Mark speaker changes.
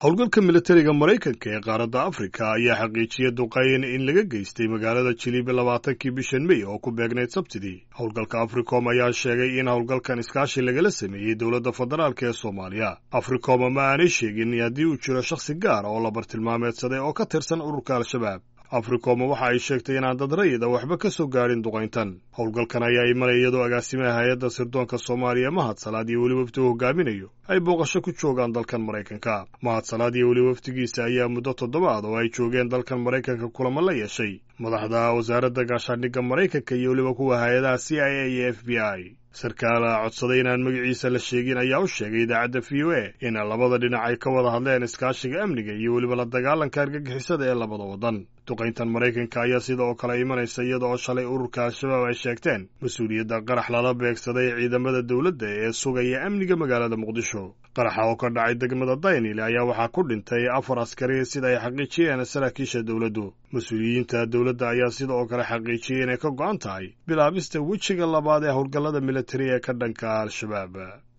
Speaker 1: howlgalka militariga maraykanka ee qaaradda afrika ayaa xaqiijiyey duqayn in laga geystay magaalada jilibe labaatankii bishan mey oo ku beegnayd sabtidii howlgalka africom ayaa sheegay in howlgalkan iskaashi lagala sameeyey dowladda federaalk ee soomaaliya africom ma aanay sheegin haddii uu jiro shakhsi gaar oo la bartilmaameedsaday oo ka tirsan ururka al-shabaab africom waxa ay sheegtay inaan dad rayida waxba ka soo gaadhin duqayntan howlgalkan ayaa imanaya iyadoo agaasimaha hay-adda sirdoonka soomaaliya mahad salaad iyo weli wafdi uu hogaaminayo ay booqasho ku joogaan dalkan maraykanka mahad salaad iyo weli wafdigiisa ayaa muddo toddobaad oo ay joogeen dalkan maraykanka kulamo la yeeshay madaxda wasaaradda gaashaandhigga maraykanka iyo weliba kuwa hay-adaha c i a iyo f b i sarkaal codsaday inaan magaciisa la sheegin ayaa u sheegay idaacadda v o a in labada dhinac ay ka wada hadleen iskaashiga amniga iyo weliba la dagaalanka argagixisada ee labada waddan duqayntan maraykanka ayaa sida oo kale imanaysa iyada oo shalay ururka al-shabaab ay sheegteen mas-uuliyadda qarax lala beegsaday ciidamada dowladda ee sugaya amniga magaalada muqdisho qaraxa oo ka dhacay degmada daynile ayaa waxaa ku dhintay afar askari sida ay xaqiijiyeen saraakiisha dowladdu mas-uuliyiinta dowladda ayaa sida oo kale xaqiijiyey inay ka go'an tahay bilaabista wejiga labaad ee howlgallada militari ee ka dhanka al-shabaab